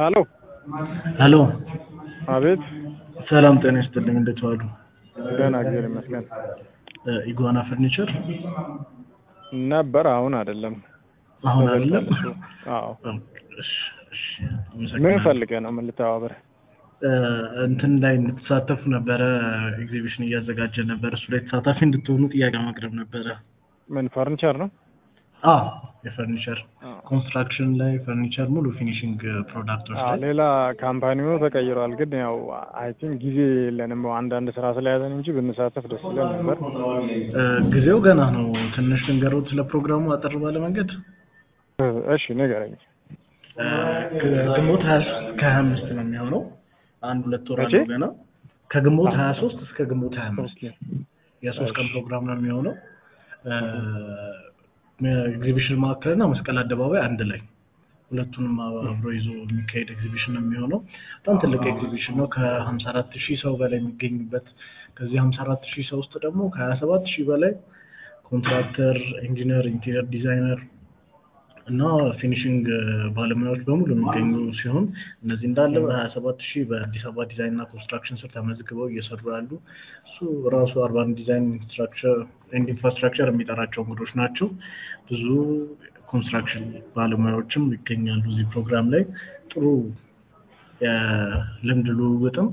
ሀሎ ሄሎ አቤት ሰላም ጤና ይስጥልኝ እንዴት ዋሉ ደህና እግዚአብሔር ይመስገን እ ኢጓና ፈርኒቸር ነበር አሁን አይደለም አሁን አይደለም እሱ አዎ እሺ እሺ ምን አመሰግናለሁ። ፈልገህ ነው ምን ልተባበር እ እንትን ላይ እንድትሳተፉ ነበረ ኤግዚቢሽን እያዘጋጀ ነበር እሱ ላይ ተሳታፊ እንድትሆኑ ጥያቄ ማቅረብ ነበረ ምን ፈርኒቸር ነው አ የፈርኒቸር ኮንስትራክሽን ላይ ፈርኒቸር ሙሉ ፊኒሽንግ ፕሮዳክቶች አዎ ላይ ሌላ ካምፓኒ ሆኖ ተቀይሯል ግን ያው አይ ቲንክ ጊዜ የለንም አንዳንድ ስራ ስለያዘን እንጂ ብንሳተፍ ደስ ይለን ነበር እ ጊዜው ገና ነው ትንሽ ልንገሮት ስለ ፕሮግራሙ አጠር ባለ መንገድ እ እሺ ንገረኝ እ ግንቦት ሀያ ሶስት ከሀያ አምስት ነው የሚሆነው አንድ ሁለት ወር መቼ? አለው ገና ከግንቦት ሀያ ሶስት እስከ ግንቦት ሀያ አምስት የሶስት ቀን እሺ። ፕሮግራም ነው የሚሆነው ኤግዚቢሽን ማዕከል እና መስቀል አደባባይ አንድ ላይ ሁለቱንም አብሮ ይዞ የሚካሄድ ኤግዚቢሽን ነው የሚሆነው በጣም ትልቅ ኤግዚቢሽን ነው ከሀምሳ አራት ሺህ ሰው በላይ የሚገኝበት ከዚህ ሀምሳ አራት ሺህ ሰው ውስጥ ደግሞ ከሀያ ሰባት ሺህ በላይ ኮንትራክተር ኢንጂነር ኢንቴሪየር ዲዛይነር እና ፊኒሽንግ ባለሙያዎች በሙሉ የሚገኙ ሲሆን እነዚህ እንዳለ በሀያ ሰባት ሺህ በአዲስ አበባ ዲዛይን እና ኮንስትራክሽን ስር ተመዝግበው እየሰሩ ያሉ እሱ ራሱ አርባን ዲዛይን ኢንስትራክቸር ኤንድ ኢንፍራስትራክቸር የሚጠራቸው እንግዶች ናቸው። ብዙ ኮንስትራክሽን ባለሙያዎችም ይገኛሉ እዚህ ፕሮግራም ላይ ጥሩ የልምድ ልውውጥም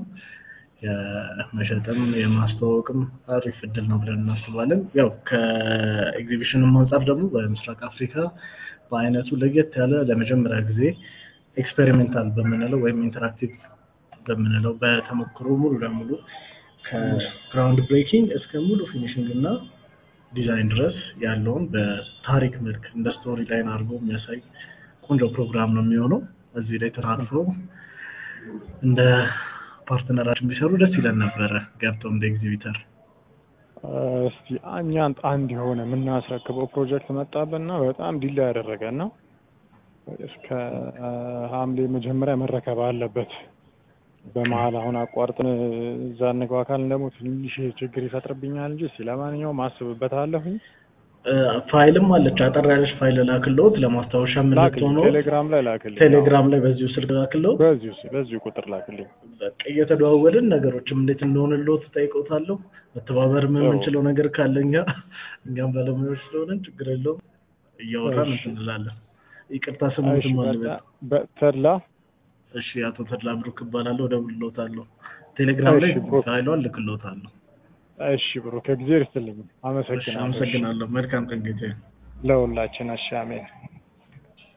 የመሸጥም የማስተዋወቅም አሪፍ እድል ነው ብለን እናስባለን። ያው ከኤግዚቢሽንም አንጻር ደግሞ በምስራቅ አፍሪካ በአይነቱ ለየት ያለ ለመጀመሪያ ጊዜ ኤክስፔሪሜንታል በምንለው ወይም ኢንተራክቲቭ በምንለው በተሞክሮ ሙሉ ለሙሉ ከግራውንድ ብሬኪንግ እስከ ሙሉ ፊኒሽንግ እና ዲዛይን ድረስ ያለውን በታሪክ መልክ እንደ ስቶሪ ላይን አድርጎ የሚያሳይ ቆንጆ ፕሮግራም ነው የሚሆነው። እዚህ ላይ ተሳትፈው እንደ ፓርትነራችን ቢሰሩ ደስ ይለን ነበረ ገብተው እንደ ኤግዚቢተር እስቲ እኛ አንድ የሆነ የምናስረክበው ፕሮጀክት መጣብንና በጣም ዲላ ያደረገን ነው። እስከ ሐምሌ መጀመሪያ መረከብ አለበት። በመሀል አሁን አቋርጥን እዛ እንግባ ካልን ደግሞ ትንሽ ችግር ይፈጥርብኛል እንጂ እስቲ ለማንኛውም አስብበታለሁኝ። ፋይልም አለች አጠር ያለች ፋይል ላክልዎት ለማስታወሻ ላክልኝ፣ የምንትሆነው ቴሌግራም ላይ ላክልኝ። ቴሌግራም ላይ በዚሁ ስልክ ላክልዎት። በዚሁ በዚሁ ቁጥር ላክልኝ። በቃ እየተደዋወልን ነገሮችም እንዴት እንደሆነልዎት ጠይቀውታለሁ። መተባበር የምንችለው ነገር ካለ እኛ እኛም ባለሙያዎች ስለሆነን ችግር የለውም እያወራን እሺ። እንትን እንላለን። ይቅርታ እሺ፣ ስሙትም በቃ አለበት። በተድላ እሺ አቶ ተድላ ብሩክ እባላለሁ። እደውልልዎታለሁ። ቴሌግራም ላይ እሺ፣ ብሩክ። ፋይሏን ልክልዎታለሁ። እሺ ብሩክ፣ እግዚአብሔር ይስጥልኝ። እሺ አመሰግናለሁ። አመሰግናለሁ። መልካም ቀን ጌታዬ። ለሁላችን። እሺ፣ አሜን።